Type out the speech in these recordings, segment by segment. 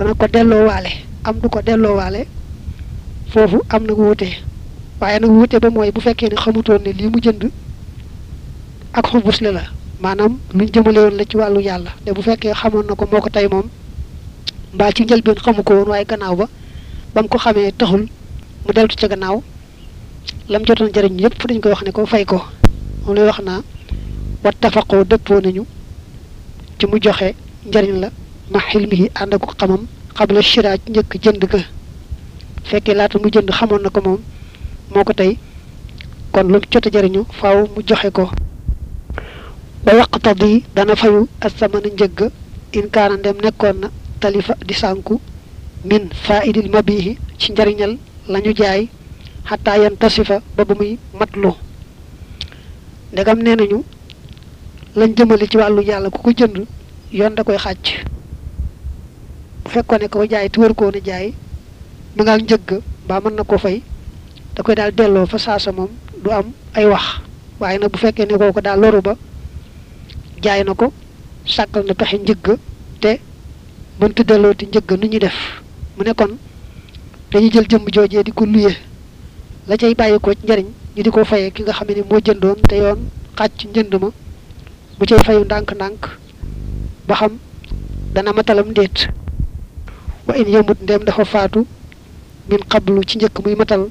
dana ko delloowaale am du ko delloowaale foofu am na wuute waaye nag wuute ba mooy bu fekkee ne xamutoon ne lii mu jënd ak xubusle la maanaam luñ jëmale woon la ci wàllu yàlla te bu fekkee xamoon na ko moo ko tey moom mbaa ci njëlbeen xamu ko woon waaye gannaaw ba ba mu ko xamee taxul mu deltu ca gannaaw lam jotoon jëriñ yëpp dañ koy wax ne ko fay ko moom lay wax naa wat tafaqoo dëppoo nañu ci mu joxe njëriñ la ma xilmihi ànd ak xamam xabla shira ci njëkk jënd ga fekkee laata mu jënd xamoon na ko moom moo ko tey kon lu jot a jëriñu faaw mu joxe ko ba yaqtadi dana fayu asamana njëgg in kaana ndem nekkoon na talifa di sànku min faidil mabihi ci njariñal lañu jaay xataa yan tasifa ba ba muy matlu ndegam nee nañu lañ jëmale ci wàllu yàlla ku ko jënd yoon da koy xàcc bu fekkoon ne ko jaay te wër koo ne jaay ma nga njëgg mbaa mën na ko fay da koy daal delloo fa saasa moom du am ay wax waaye nag bu fekkee ne kooku daal loru ba jaay na ko sàkkal na pexe njëgg te mënta delloo ti njëgg nu ñuy def mu ne kon dañuy jël jëmm joojee di ko luye la cay bàyyi ko ci njariñ ñu di ko fayee ki nga xam ne moo jëndoon te yoon xàcc njënd ma mu cay fayu ndànk-ndànk ba xam dana matalam ndéet wa in yamut ndem dafa faatu min xablu ci njëkk muy matal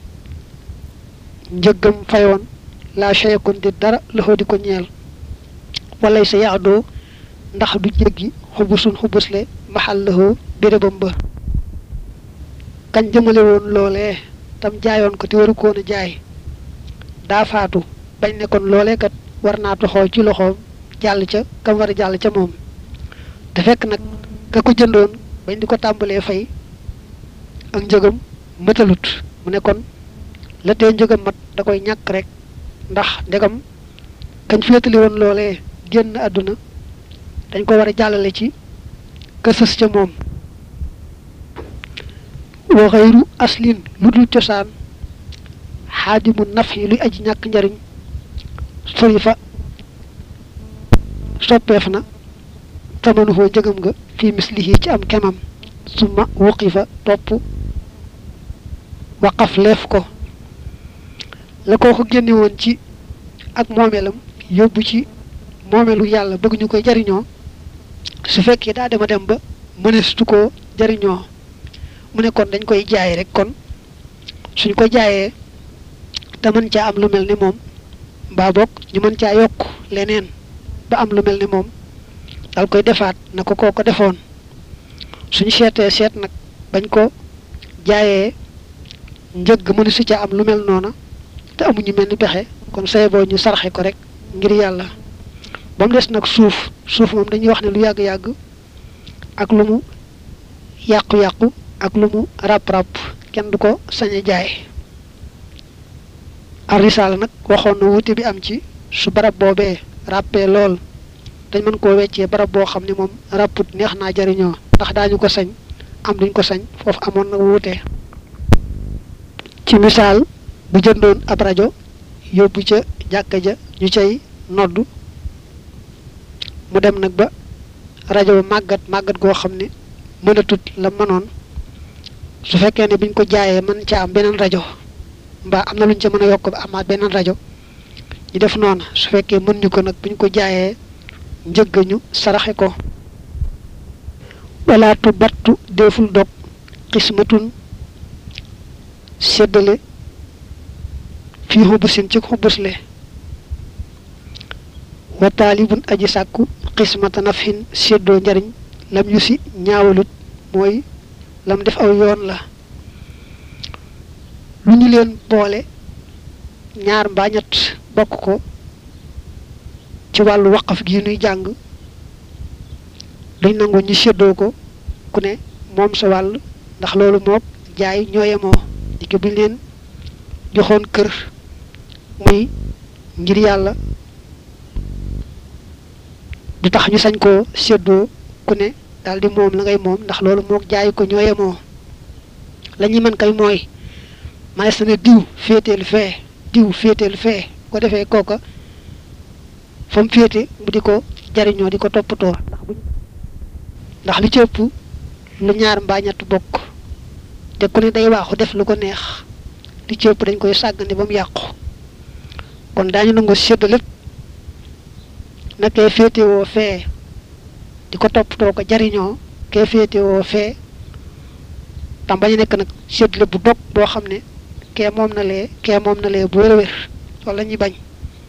njëggam fayoon laa cheyekon di dara loxoo di ko ñeel walay sa yaadoo ndax du jéggi xubusun xubusle maxal loxoo bérébam ba kañ jëmale woon loolee tam jaayoon ko te waru koon a jaay daa faatu bañ ne kon loolee kat war naa toxoo ci loxoom jàll ca kam war a jàll ca moom te fekk nag ka ko jëndoon bañ di ko tàmbalee fay ak njëgam mëtalut mu ne kon la tee njëgam mat da koy ñàkk rek ndax ndegam kañ féetali woon loolee génn àdduna dañ ko war a jàllale ci kësës ca moom wa xayru aslin lu dul cosaan xaadimu naf yi luy aji ñàkk njariñ sori fa soppeef na tamanuhoo njëgam nga fii mislihi ci am kemam suma wuqi fa topp waqaf leef ko la koo ko génne woon ci ak moomeelam yóbbu ci moomeelu yàlla bëgg ñu koy jariñoo su fekkee daa dema dem ba mëneestu koo jariñoo mu ne kon dañ koy jaay rek kon suñ ko jaayee te mën caa am lu mel ni moom mbaa boog ñu mën caa yokk leneen ba am lu mel ni moom dal koy defaat na ko koo ko defoon suñ seetee seet nag bañ ko jaayee njëgg mënu si ca am lu mel noona te amuñu mel ni pexe kon say boo ñu sarxe ko rek ngir yàlla ba mu des nag suuf suuf moom dañuy wax ne lu yàgg-yàgg ak lu mu yàqu-yàqu ak lu mu ràpp-ràpp kenn du ko sañ a jaay arisaala nag waxoon na wuute bi am ci su barab boobee ràppee lool dañ mën koo weccee barab boo xam ne moom ràpput neex naa jariñoo ndax daañu ko sañ am duñ ko sañ foofu amoon na wuute ci misaal bu jëndoon ab rajo yóbbu ca jàkka ja ñu cay nodd mu dem nag ba rajo ba màggat màggat goo xam ne mënatut la mënoon su fekkee ne biñ ko jaayee mën ca am beneen rajo mbaa am na luñ ca mën a yokk ba amaat beneen rajo ñu def noonu su fekkee mën ñu ko nag buñ ko jaayee njëgg ñu saraxe ko walaatu battu deful dog xismatun séddale fii xubusin ci xubusle wa taalibun aji sàkku xismata nafhin séddoo njariñ lam yu si ñaawalut mooy lam def aw yoon la lu ñu leen boole ñaar mbaa ñett bokk ko ci wàllu waqaf gi nuy jàng duñ nangu ñu séddoo ko ku ne moom sa wàll ndax loolu mook jaay ñooyemoo di ko buñ leen joxoon kër muy ngir yàlla du tax ñu sañ koo séddoo ku ne daal di moom la ngay moom ndax loolu mook jaay ko ñooyemoo la ñuy mën kay mooy manes na ne diw féeteel fee diw féeteel fee ko defee kooka fa mu féete mu di ko jariñoo di ko toppatoo ndax buñ ndax li ci ëpp lu ñaar mbaa ñett bokk te ku ne day waaxu def lu ko neex li ci ëpp dañ koy sàggane ba mu yàqu kon daañu nangu sédd lépp na kee féetewoo fee di ko toppatoo ko jariñoo kee féetewoo fee tam bañu nekk nag sédd lépp bu dog boo xam ne kee moom na lee kee moom na lee bu wér a wér loolu la ñuy bañ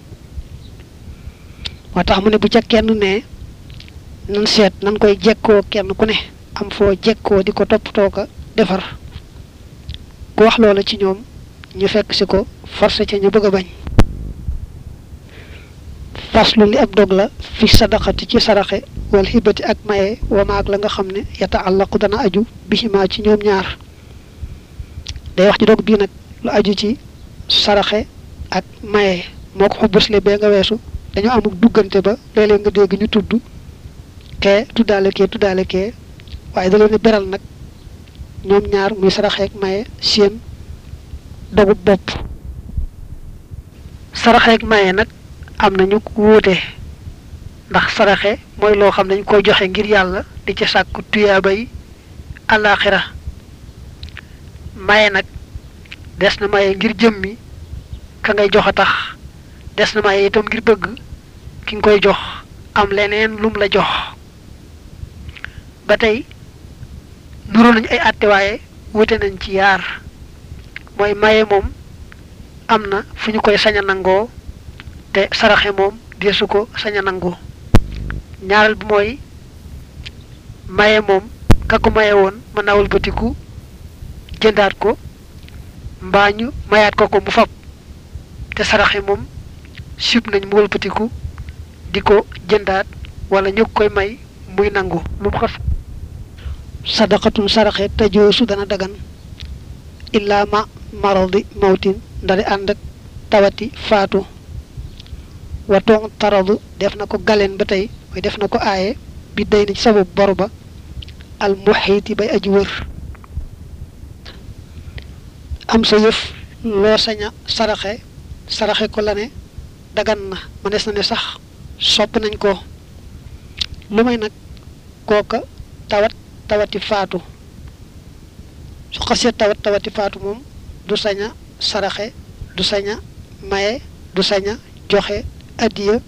moo tax mu ne bu ca kenn ne nan seet nan koy jekkoo kenn ku ne am foo jekkoo di ko toppatoo ko defar ku wax loola ci ñoom ñu fekk si ko forcé ca ñu bëgg a bañ faslu li ab dog la fi sadaqati ci saraxe wal xibati ak maye wama ak la nga xam ne yata àllaqu dana aju bihima ci ñoom ñaar day wax ci dog bii nag lu aju ci saraxe ak maye moo ko xubbusle bee nga weesu dañoo amuk duggante ba léeg-léeg nga dégg ñu tudd kee tuddaale kee tuddaale kee waaye da leen di beral nag ñoom ñaar muy saraxe ak maye seen dogu bopp saraxe ak maye nag am nañu wuute ndax saraxe mooy loo xam dañ koy joxe ngir yàlla di ci sàkku tuyaaba yi àllaaxira maye nag des na maye ngir jëmmi ka ngay jox a tax des na maye itam ngir bëgg ki nga koy jox am leneen lum la jox ba tey nuru nañu ay àtte waaye wute nañ ci yaar mooy maye moom am na fu ñu koy sañ a nangoo te saraxe moom deesu ko sañ a nangoo ñaareel bi mooy maye moom ka ko maye woon mën naa wëlbatiku jëndaat ko mbaa ñu mayaat ko ko mu fab te saraxe moom sib nañ mu wëlbatiku di ko jëndaat wala ñu koy may muy nangu lu mu xas sadaqatun saraxe tajoosu dana dagan illaa ma maradi mawtin ndari ànd ak tawati faatu watoon taradu def na ko galeen ba tey mooy def na ko aaye bi day na ci sababu bor ba al muxiiti bay aji wër am sa yëf loo saña saraxe saraxe ko la ne dagan na mënees na ne sax sopp nañ ko lu may nag kooka tawat tawati faatu su xasee tawat tawati faatu moom du saña saraxe du saña maye du saña joxe addiya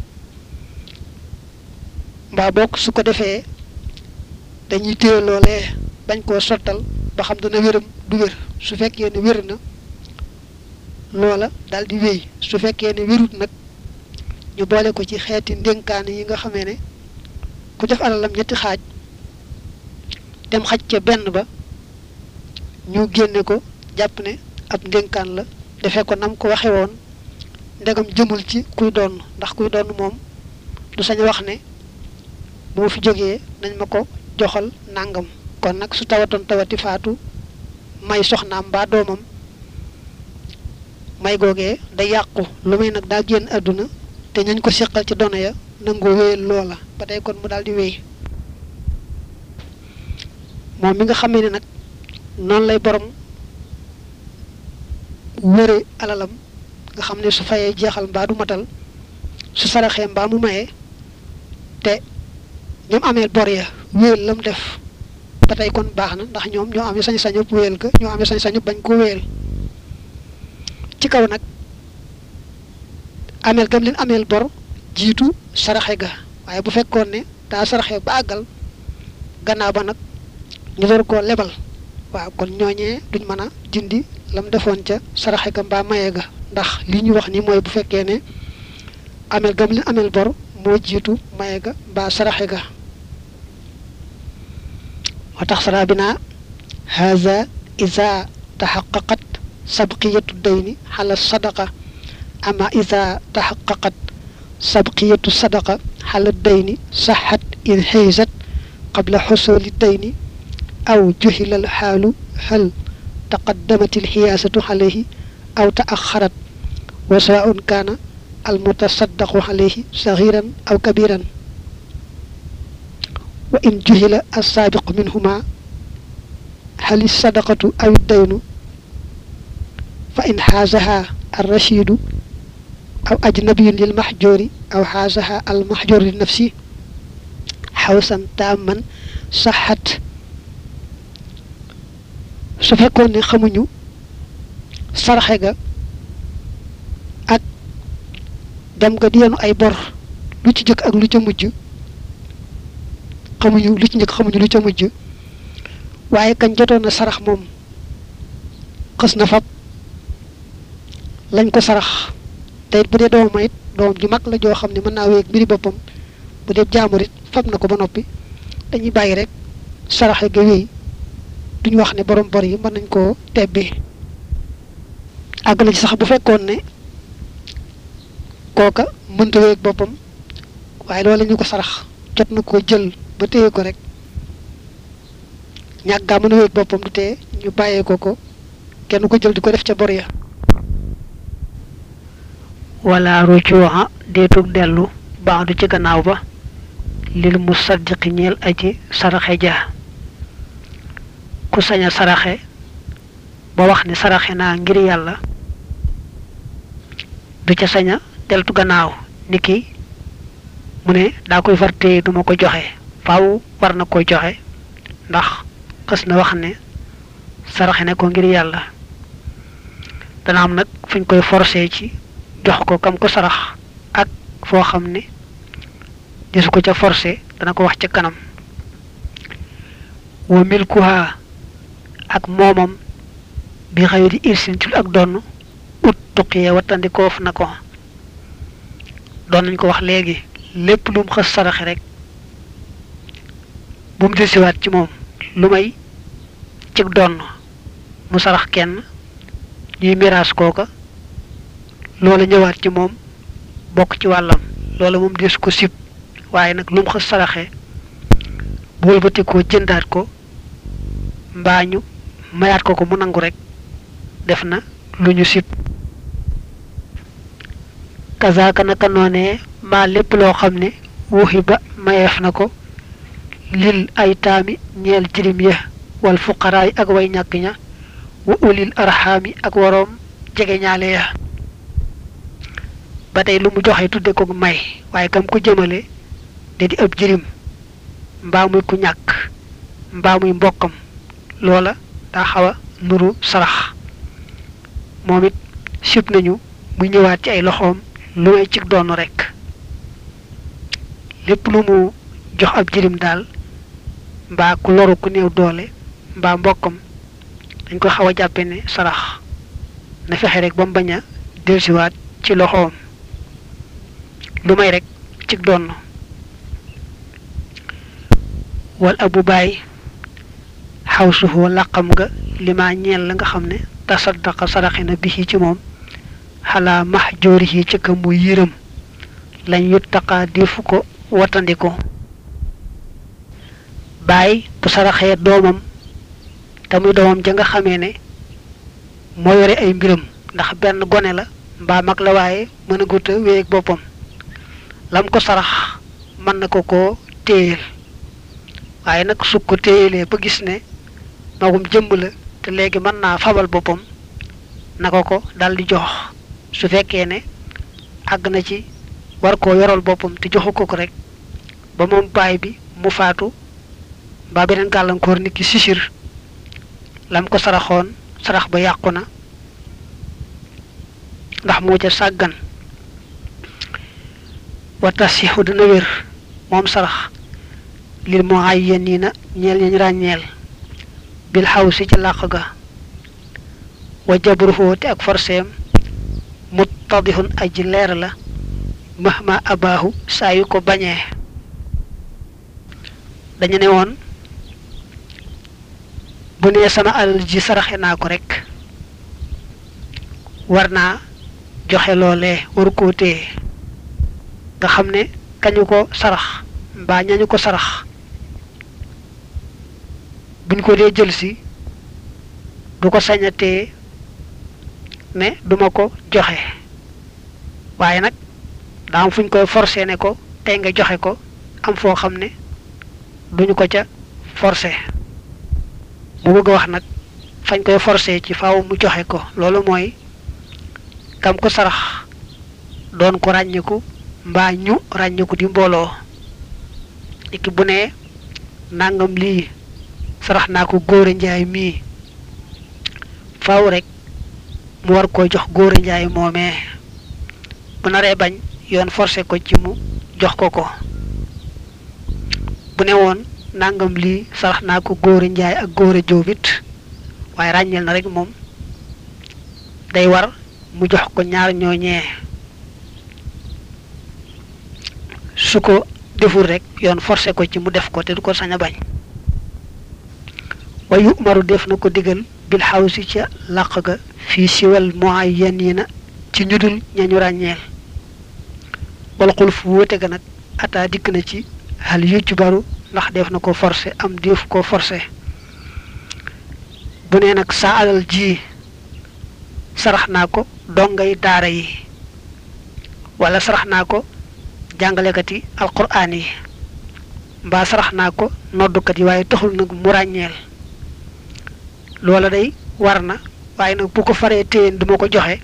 mbaa bokk su ko defee dañuy téye loolee bañ koo sottal ba xam dana wéram du wér su fekkee ne wér na loola daal di wéy su fekkee ne wérut nag ñu boole ko ci xeeti ndénkaane yi nga xamee ne ku def alalam ñetti xaaj dem xaj ca benn ba ñu génne ko jàpp ne ab ndénkaan la defee ko nam ko waxe woon ndegam jëmul ci kuy doon ndax kuy doon moom du sañ wax ne moo fi jógee nañ ma ko joxal nàngam kon nag su tawatoon tawati faatu may soxnaam mbaa doomam may googee day yàqu lu may nag daa génn àdduna te ñañ ko seqal ci dono ya nangoo wéyal loola ba tey kon mu daal di wéy moom mi nga xamee ne nag noonu lay borom wëre alalam nga xam ne su fayee jeexal mbaa du matal su saraxee mbaa mu mayee te ñoom amee bor ya wéyal lam def ba tey kon baax na ndax ñoom ñoo amee sañ-sañu wéyal ga ñoo amee sañ-sañu bañ ko wéyal ci kaw nag ameel gam leen ameel bor jiitu saraxe ga waaye bu fekkoon ne daa saraxe ba àggal gannaaw ba nag ñu door koo lebal waaw kon ñooñee duñ mën a dindi lam defoon ca saraxe ga mbaa maye ga ndax li ñu wax ni mooy bu fekkee ne ameel gam leen ameel bor moo jiitu maye ga mbaa saraxe ga moo tax sara bi naa haza isa taxaqaqat sabqiyatu dayni xala sadaqa ama isa taxaqaqat sabqiyatu sadaqa xala dayni saxat in xeysat qabla xusuli dayni aw juhila alxaalu hal taqaddamat alxiyaasatu alayhi aw taaxarat wa sawaun kaana almutasaddaqu alayhi saxiran aw kabiran wa in juhila alsaabiqu minhuma hal alsadaqatu aw iddaynu fa in xaasaha alrashidu aw ajnabiyun lilmaxjoori aw xaasaha almaxjoor li nafsi xawsan taamman saxat su fekkoon ne xamuñu saraxe ga ak dem nga di yenu ay bor lu ci jëkk ak lu ca mujj xamuñu lu ci njëkk xamuñu lu ca mujj waaye kañ jotoon na sarax moom xës na fab lañ ko sarax te it bu dee doomam it doomam ju mag la joo xam ne mën naa wéeg mbiri boppam bu dee jaamur it fab na ko ba noppi dañuy bàyyi rek saraxe ga wéy duñu wax ne borom bor yi mën nañ koo tebbi àgg na ci sax bu fekkoon ne kooka mënta wéeg boppam waaye loolu ñu ko sarax jot na ko jël ba téye ko rek ñàkk gaa mën a wéeg boppam du tee ñu bàyyee ko ko kenn ko jël di ko def ca bor ya wala rujuuxa deetug dellu baadu ci gannaaw ba lil mu saddiqi ñeel aji saraxe ja ku sañ a saraxe ba wax ne saraxe naa ngir yàlla du ca sañ a deltu gannaaw niki mu ne daa koy far téye duma ko joxe faaw war na koy joxe ndax xës na wax ne saraxe ne ko ngir yàlla dana am nag fuñ koy forcé ci jox ko kam ko sarax ak foo xam ne desu ko ca forcé dana ko wax ca kanam wa milkuha ak moomam bi xëy di irsin ci ak donn ut tuqiyee wattandikoof na ko doon nañ ko wax léegi lépp lu mu xës saraxe rek bu mu desiwaat ci moom lu may cig donn mu sarax kenn ñuy miraas kooka loola ñëwaat ci moom bokk ci wàllam loola moom des ko sib waaye nag lu mu xës saraxe bu wëlbati ko jëndaat ko mbaa ñu mayaat ko ko mu nangu rek def na lu ñu sib kazaaka naka noonee mbaa lépp loo xam ne wuxi ba mayeef na ko lil ay taami ñeel jirim ya wal fuqaraay ak way ñàkk ña wa ulil arxaami ak waroom jege ñaale ya ba tey lu mu joxe tudde ko may waaye kam ko jëmale da di ab jirim mbaa muy ku ñàkk mbaa muy mbokkam loola daa xaw a nuru sarax moom it sib nañu muy ñëwaat ci ay loxoom lu may ci doon rekk lépp lu mu jox ab jirim daal mbaa ku loru ku néew doole mbaa mbokkam dañ ko xaw a jàppe ne sarax na fexe rek ba mu bañ a delsiwaat ci loxoom lu may rek ci doon wal abu baay xaw suufoo làqam nga limaa ñeel la nga xam ne tasaddaqa saraxe na bi ci moom xalaa max joori yi ci ka mu yërëm lañ yuttaqa defu ko watandiko baay bu saraxee doomam te muy doomam ja nga xamee ne moo yore ay mbiram ndax benn gone la mbaa mag la waaye mën a guta wéeg boppam lam ko sarax mën na ko koo téyeel waaye nag su ko téyelee ba gis ne magum jëmb la te léegi mën naa fabal boppam na ko ko dal di jox su fekkee ne àgg na ci war koo yoral boppam te joxu ko ko rek ba moom baay bi mu faatu mbaa beneen gàllankoor nit ki sisir lam ko saraxoon sarax ba yàqu na ndax moo ca sàggan wa tasixu dana wér moom sarax lil moo ay yéen nii na ñeel ñañ ràññeel bil xaw si ca làq ga wa jabruhu te ak forseem muttadihun aji leer la mahma abaahu saa yu ko bañee dañu ne woon bu nee sama alal ji saraxe naa ko rek war naa joxe loolee waru koo téye nga xam ne kañu ko sarax mbaa ñañu ko sarax buñ ko dee jël si du ko sañatee ne duma ko joxe waaye nag daa am fuñ koy forcé ne ko tey nga joxe ko am foo xam ne duñu ko ca forcé mu bëgg a wax nag fañ koy forcé ci faaw mu joxe ko loolu mooy kam ko sarax doon ko ràññiku mbaa ñu ràññiku di mbooloo niki bu ne nangam lii sarax naa ko góore njaay mii faaw rek mu war koo jox góor a njaay moomee bu naree bañ yoon forcé ko ci mu jox ko ko bu ne woon nangam lii sarax naa ko góor a njaay ak góor a jóobit waaye ràññeel na rek moom day war mu jox ko ñaar ñooñee su ko deful rek yoon forcé ko ci mu def ko te du ko sañ a bañ wayu umaru def na ko digal bil xawsi ca làq ga fii siwal muayyanina ci ñudul ñañu ràññeel wala xul fu wóote ga nag ataa dikk na ci hal yucc baru ndax def na ko forcé am def ko forcé bu nee nag sa alal ji sarax naa ko dongay daara yi wala sarax naa ko jàngalekat yi alquraan yi mbaa sarax naa ko noddukat yi waaye taxul nag mu ràññeel loola day war na waaye nag bu ko faree téyeen duma ko joxe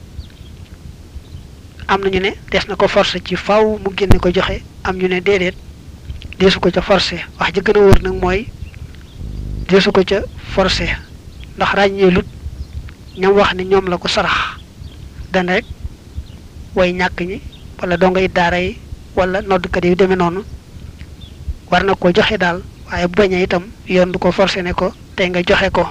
am na ñu ne des na ko forcé ci faw mu génne ko joxe am ñu ne déedéet deesu ko ca forcé wax ji gën a wër nag mooy deesu ko ca forcé ndax ràññeelut ñam wax ne ñoom la ko sarax dana rek way ñàkk ñi wala dongay daara yi wala noddkat yi demee noonu war na ko joxe daal waaye bu bañee itam yoon du ko forcé ne ko tey nga joxe ko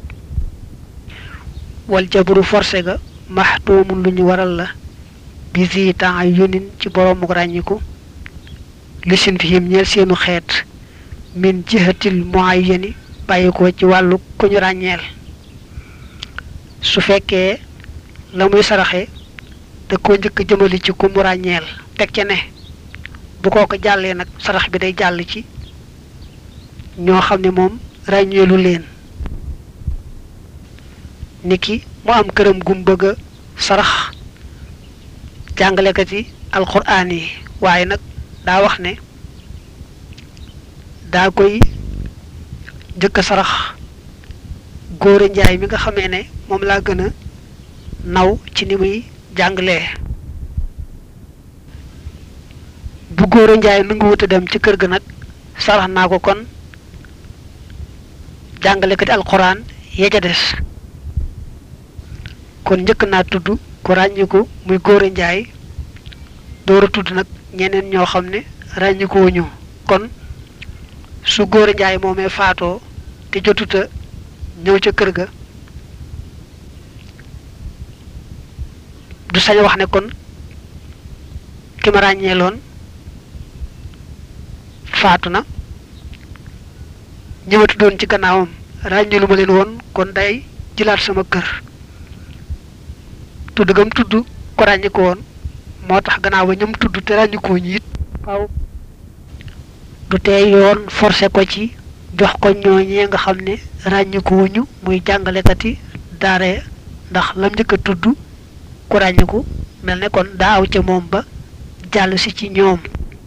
wal jabru forcé ga maxtuumun lu ñu waral la bi si temps yunin ci boroomu ràññiku li sin fihim ñeel seenu xeet min jihatil muayyani bàyyi ko ci wàllu ku ñu ràññeel su fekkee la muy saraxe da koo njëkk jëmali ci ku mu ràññeel teg ca ne bu koo ko jàllee nag sarax bi day jàll ci ñoo xam ne moom ràññeelu leen niki mu am këram gum bëgg a sarax jàngalekat yi alxuraan yi waaye nag daa wax ne daa koy njëkk a sarax góore njaay mi nga xamee ne moom laa gën a naw ci ni muy jàngalee bu góore njaay nangu wut a dem ci kër ga nag sarax naa ko kon jàngalekat yi alxuraan yee ca des kon njëkk naa tudd ku ràññiku muy góore njaay door a tudd nag ñeneen ñoo xam ne ràññiku wuñu kon su góore njaay moomee faatoo te jotuta ñëw ca kër ga du sañ wax ne kon ki ma ràññeeloon faatu na ñëwatu doon ci gannaawam ràññeelu ma leen woon kon day jëlaat sama kër tudd gam tudd ko ràññiku woon moo tax gannaaw ba ñoom tudd te ràññikoo ñi it waaw du tee yoon forcé ko ci jox ko ñooñee nga xam ne ràññikuwuñu muy jàngalekati daare ndax lam njëkk a tudd ku ràññiku mel ne kon daa aw ca moom ba jàll si ci ñoom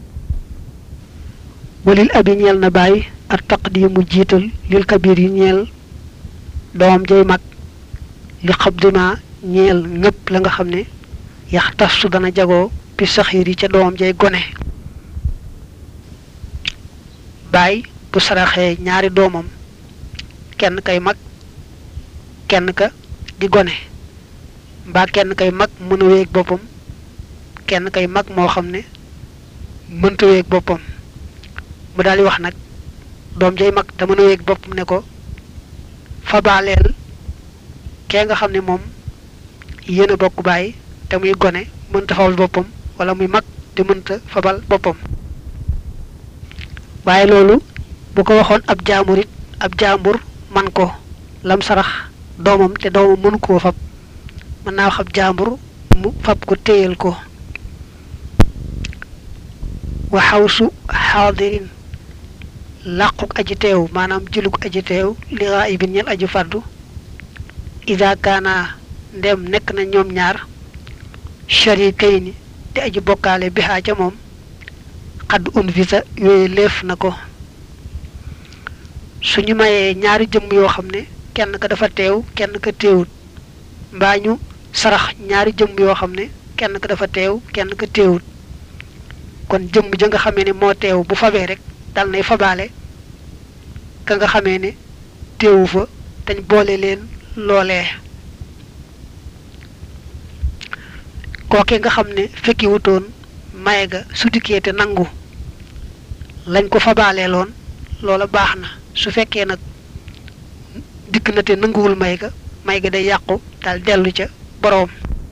walil abi ñeel na bàyyi ak taqdimu jiital lil kabir yi ñeel doom jay mag li xabdima ñeel ñëpp la nga xam ne yax tas su dana jagoo bi saxiir yi ca doom jay gone baay bu saraxee ñaari doomam kenn kay mag kenn ka di gone mbaa kenn kay mag mën a wéeg boppam kenn kay mag moo xam ne mënta wéeg boppam mu daal di wax nag doom jay mag te mën a wéeg boppam ne ko fabaaleel kee nga xam ne moom yéen a bokk bàyyi te muy gone mënta fabal boppam wala muy mag te mënta fabal boppam waaye loolu bu ko waxoon ab jaambur it ab jaambur man ko lam sarax doomam te doomam mënu koo fab mën naa wax ab jaambur mu fab ko téyal ko wa xawsu xaadirin làquk aji teew maanaam jëluk aji teew li gaayibin ñel aji faddu ida kaana ndem nekk na ñoom ñaar sharikayni te aji bokkaale bi xaa ca moom xadd un visa yooyu leef na ko suñu mayee ñaari jëmm yoo xam ne kenn ka dafa teew kenn ka teewut mbaa ñu sarax ñaari jëmm yoo xam ne kenn ka dafa teew kenn ka teewut kon jëmm ja nga xamee ne moo teew bu fabee rek dal nay fabaale ka nga xamee ne teewu fa dañ boole leen loolee kooke nga xam ne fekki wutoon maye ga su dikkee te nangu lañ ko fabalee loon loola baax na su fekkee nag dikk na te nanguwul may ga may ga day yàqu daal dellu ca boroom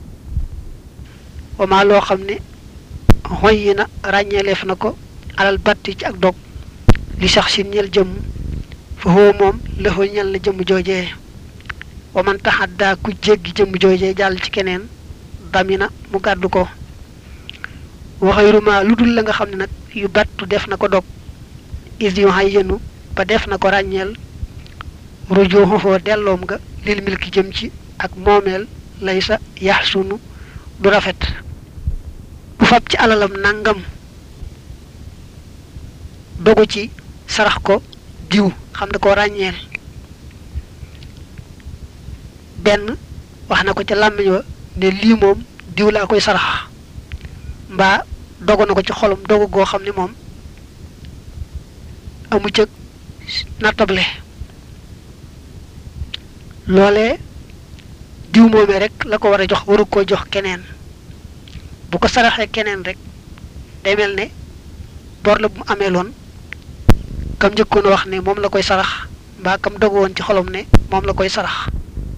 wama loo xam ne xoy yi na ràññeeleef na ko alal batti ci ak dog li sax si ñel jëmm fa xoo moom lëxoo ñel na jëmm joojee waman taxaddaa ku jéggi jëmm joojee jàll ci keneen damina mu gàddu ko waxayruma lu dul la nga xam ne nag yu battu def na ko dog is yu xay yenu ba def na ko ràññeel rujoo xofoo delloom nga lil milki jëm ci ak moomeel lay sa yax sunu du rafet bu fab ci alalam nangam dogu ci sarax ko diw xam ne ko ràññeel benn wax na ko ca làmmiñ wa ne lii moom diw laa koy sarax mbaa dogu na ko ci xolum dogu goo xam ne moom amu cëg nattable loolee diw moomee rek la ko war a jox waru koo jox keneen bu ko saraxee keneen rek day mel ne bor la bu mu amee loon kam njëkkoon a wax ne moom la koy sarax mbaa kam dogu woon ci xolom ne moom la koy sarax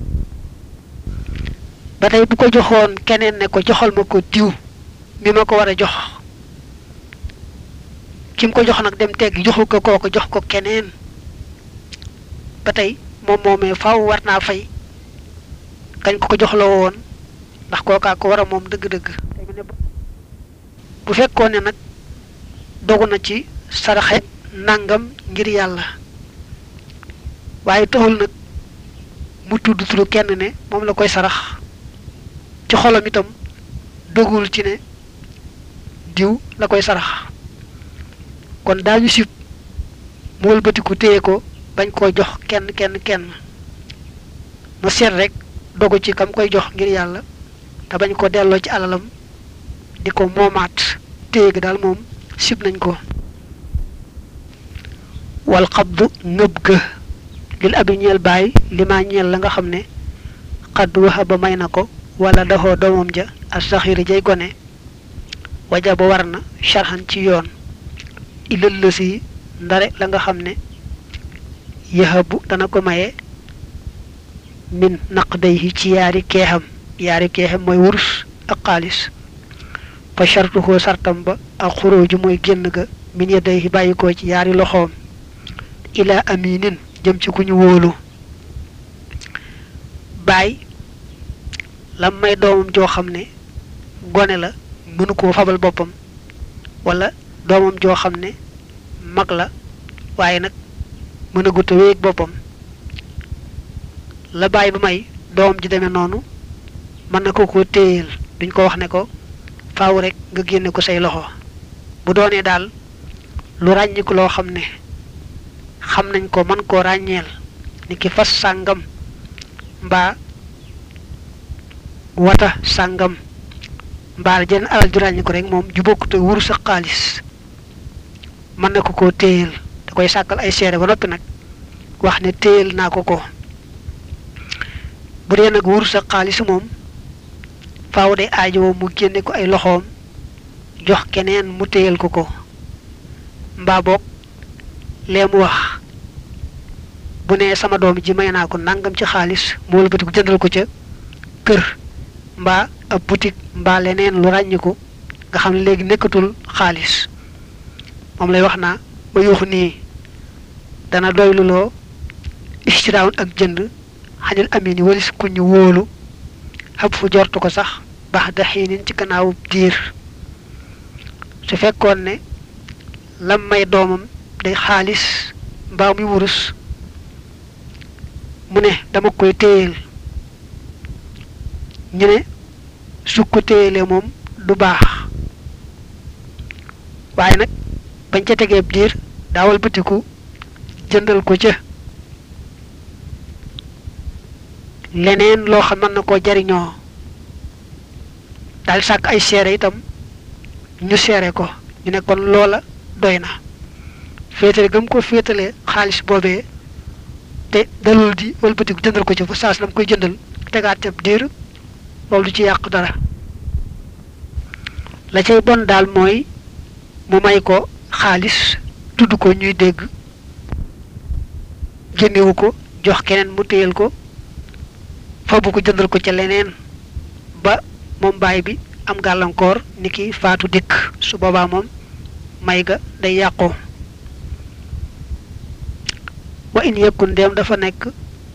ba tey bu ko joxoon keneen ne ko joxal ma ko diw mi ma ko war a jox kim ko jox nag dem tegg joxu ko kooko jox ko keneen ba tey moom moomee faaw war naa fay kañ ko ko joxloo woon ndax kookaa ko war a moom dëgg-dëgg bu fekkoon ne nag dogu na ci saraxe nangam ngir yàlla waaye taxul nag mu tudd turu kenn ne moom la koy sarax ci xolam itam dogul ci ne diw la koy sarax kon daañu sib mu wëlbatiku téye ko bañ koo jox kenn kenn kenn mu seet rek dogu ci kam koy jox ngir yàlla te bañ ko delloo ci alalam di ko moomaat téye gi daal moom sib nañ ko wal xabdu ngëb ga lil abi ñeel bàyyi li ma ñeel la nga xam ne xadd waxa ba may na ko wala daxoo doomam ja ak saxiri jay gone waja ba war na sharxan ci yoon ilal la si ndare la nga xam ne yahabu dana ko maye min naq day ci yaari keexam yaari keexam mooy wurus ak xaalis fa shartuhoo sartam ba ak xuróoju mooy génn ga min ya day bàyyi ko ci yaari loxoom ila aminin jëm ci ku ñu wóolu baay lam may doomam joo xam ne gone la mënu koo fabal boppam wala doomam joo xam ne mag la waaye nag mën a guta wéeg boppam la baay ba may doomam ji demee noonu mën na ko ko téyeel duñ ko wax ne ko faaw rek nga génne ko say loxo bu doonee daal lu ràññiku loo xam ne xam nañ ko mën koo ràññeel ni ki fas sàngam mbaa wata sàngam mbaa jenn alal ju ràññiku rek moom ju bokkute wuru sa xaalis mën na ko koo téyeel da koy sàkkal ay seere ba noppi nag wax ne téyeel naa ko ko bu dee nag wuru sa xaalis moom faaw day aajowoo mu génne ko ay loxoom jox keneen mu téyel ko ko mbaa boog lee mu wax bu nee sama doom ji may naa ko nangam ci xaalis mu wëlbati ko jëndal ko ca kër mbaa ab boutique mbaa leneen lu ràññiku nga xam ne léegi nekkatul xaalis moom lay wax naa ba yuuxu nii dana doyluloo istiraawun ak jënd xañul amin yi walis ku ñu wóolu xab fu jortu ko sax baax da xiinin ci gannaawu diir su fekkoon ne lam may doomam day xaalis mbaa muy wurus mu ne dama koy téyeel ñu ne su ko téyelee moom du baax waaye nag bañ ca tegeeb diir daawal bëtiku jëndal ko ca leneen loo xam mën na koo jariñoo daal sàkk ay seere itam ñu seere ko ñu ne kon loola doy na féetale gëm ko féetale xaalis boobee te dalul di wëlbatiku jëndal ko ci fa saas lam koy jëndal tegaat ca diir loolu du ci yàq dara la cay bon daal mooy mu may ko xaalis tudd ko ñuy dégg génnewu ko jox keneen mu téyel ko fabu ko jëndal ko ca leneen ba moom baay bi am gàllankoor ni ki faatu dikk su boobaa moom may ga day yàqoo wa in yëkkun ndeem dafa nekk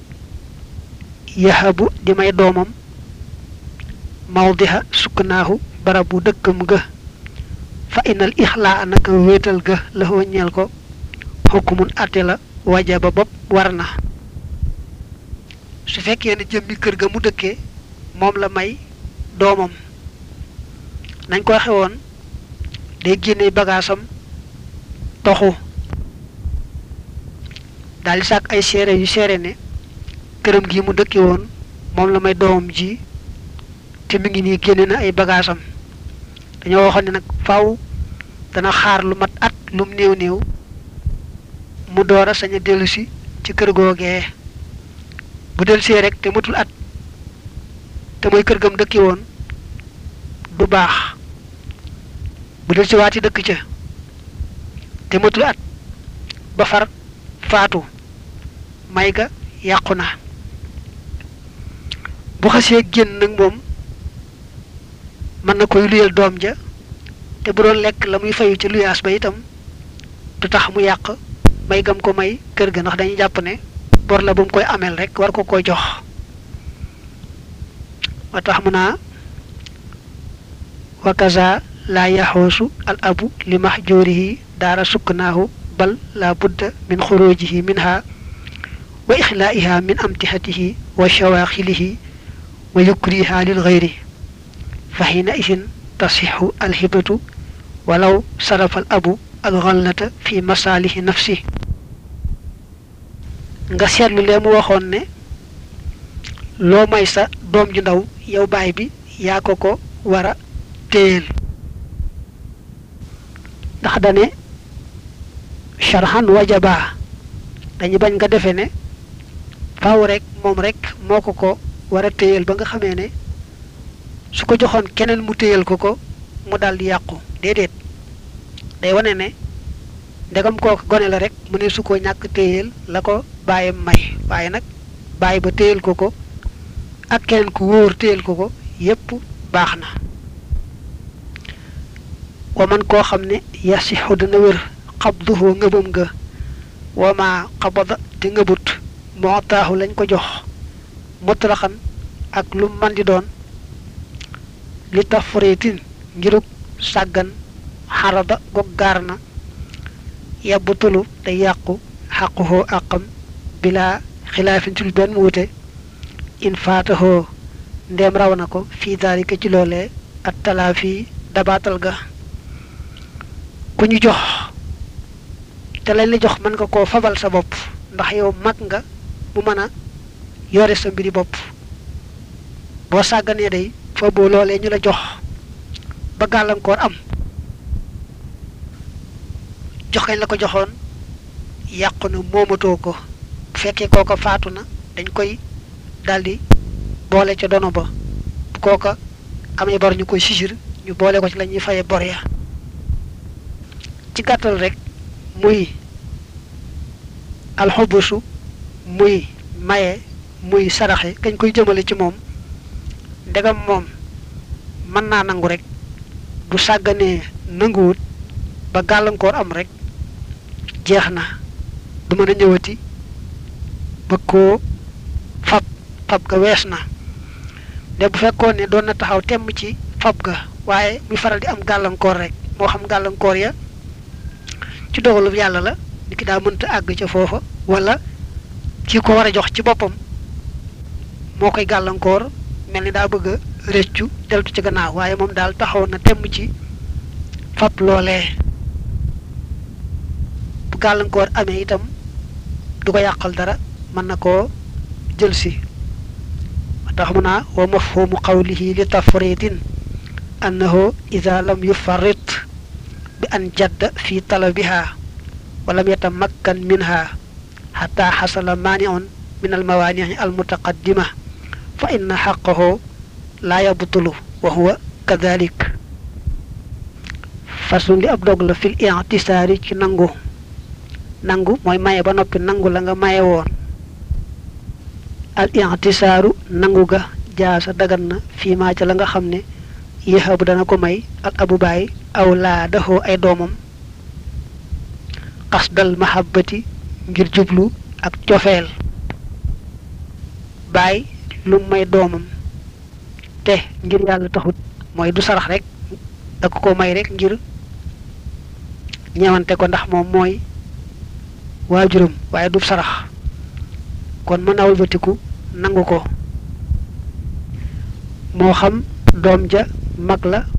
yahabu di may doomam mawdiha sukkanaahu barabu dëkkam ga fa inal ixlaa naka wéetal ga la ñeel ko xukkumun àtte la wajaba bopp war na su fekkee ne jëmmi kër ga mu dëkkee moom la may doomam nañ ko waxe woon day génne bagaasam toxu daal di sàkk ay seere yu seere ne këram gi mu dëkke woon moom la may doomam ji te mi ngi nii génne na ay bagaasam dañoo waxoon ne nag faw dana xaar lu mat at lum néew néew mu door a sañ a dellusi ci kër googee bu dellusee rek te matul at te mooy kër gam dëkki woon du baax bu dellusi waati dëkk ca te matul at ba far faatu may ga yàqu na bu xasee génn nag moom mën na koy luyal doom ja te bu doon lekk la muy fayu ci luyaas ba itam du tax mu yàq may gam ko may kër ga ndax dañuy jàpp ne bor la bu mu koy ameel rek war ko koy jox wa tax mu naa wa kaza laa yaxoosu al abu li mahjurihi daara sukkanaahu bal la budda min xurujihi minha wa ixlaiha min amtihatihi wa shawaaxilihi wa yukriha lil gayri fa xiina isin tasixu alhibatu walaw sarafa al abu alxallata fi masaalihi nafsi nga seetlu lee mu waxoon ne loo may sa doom ju ndaw yow baay bi yaa ko ko war a téyel ndax dane sharhan wajaba dañu bañ nga defe ne faaw rek moom rek moo ko ko war a téyel ba nga xamee ne su ko joxoon keneen mu téyel ko ko mu daal di yàqu déedéet day wane ne ndegam kooku gone la rek mu ne su ko ñàkk téyel la ko bàyyam may waaye nag bàyyi ba téyel ko ko ak keneen ku wóor téyel ko ko yépp baax na wa man koo xam ne yasixu dana wér xabduhu ngëbam nga wa ma xabada te ngëbut moo taaxu lañ ko jox mutlaxan ak lu man di doon li tax foritin ngirug sàggan xarada gog gaar na yabbu tulu te yàqu xaquhoo àqam bilaa xilaafin ci lu benn wuute in faatahoo ndeem raw na ko fii daalika ci loolee at talaa fii dabaatal ga ku ñu jox te lañ la jox mën nga koo fabal sa bopp ndax yow mag nga mu mën a yore sa mbiri bopp boo sàgganee day fa boo loolee ñu la jox ba gàllankoor am jox kañ la ko joxoon yàqu na moomatoo ko bu fekkee kooka faatu na dañ koy daldi boole ca dono ba bu kooka amee bor ñu koy sisir ñu boole ko ci la ñuy faye bor ya ci gàttal rek muy alxobusu muy maye muy saraxe kañ koy jëmale ci moom ndegam moom mën naa nangu rek bu sàgganee nanguwut ba gàllankoor am rek jeex na du mën a ñëwati ba koo fab fab ga wees na de bu fekkoon ne doon na taxaw temm ci fab ga waaye muy faral di am gàllankoor rek moo xam gàllankoor ya ci dogalub yàlla la ni ki daa mënta àgg ca foofa wala ci ko war a jox ci boppam moo koy gàllankoor mel ni daa bëgg a rëccu deltu ci gannaaw waaye moom daal taxaw na temm ci fab loolee bu gàllankoor amee itam du ko yàqal dara mën na koo jël si tax mu naa wa mafhumu qawlihi li tafritin annahu ida lam yufarrit bi an jadda fi talabiha wa lam yatamakkan minha xata xasala maaniun min almawaanii almutaqaddima fa inna xaqahu laa yabtulu wa huwa kadalik façon li ab dog la fil i'tisaari ci nangu nangu mooy maye ba noppi nangu la nga maye woon al i'tisaaru nangu ga jaasa dagan na fii maa ca la nga xam ne yéexabu dana ko may al abu baay aw laa daxoo ay doomam qasdal mahabbati ngir jublu ak cofeel baay lu may doomam te ngir yàlla taxut mooy du sarax rek da ko ko may rek ngir ñewante ko ndax moom mooy waajuram waaye du sarax kon mën a wëlbatiku nangu ko moo xam doom ja mag la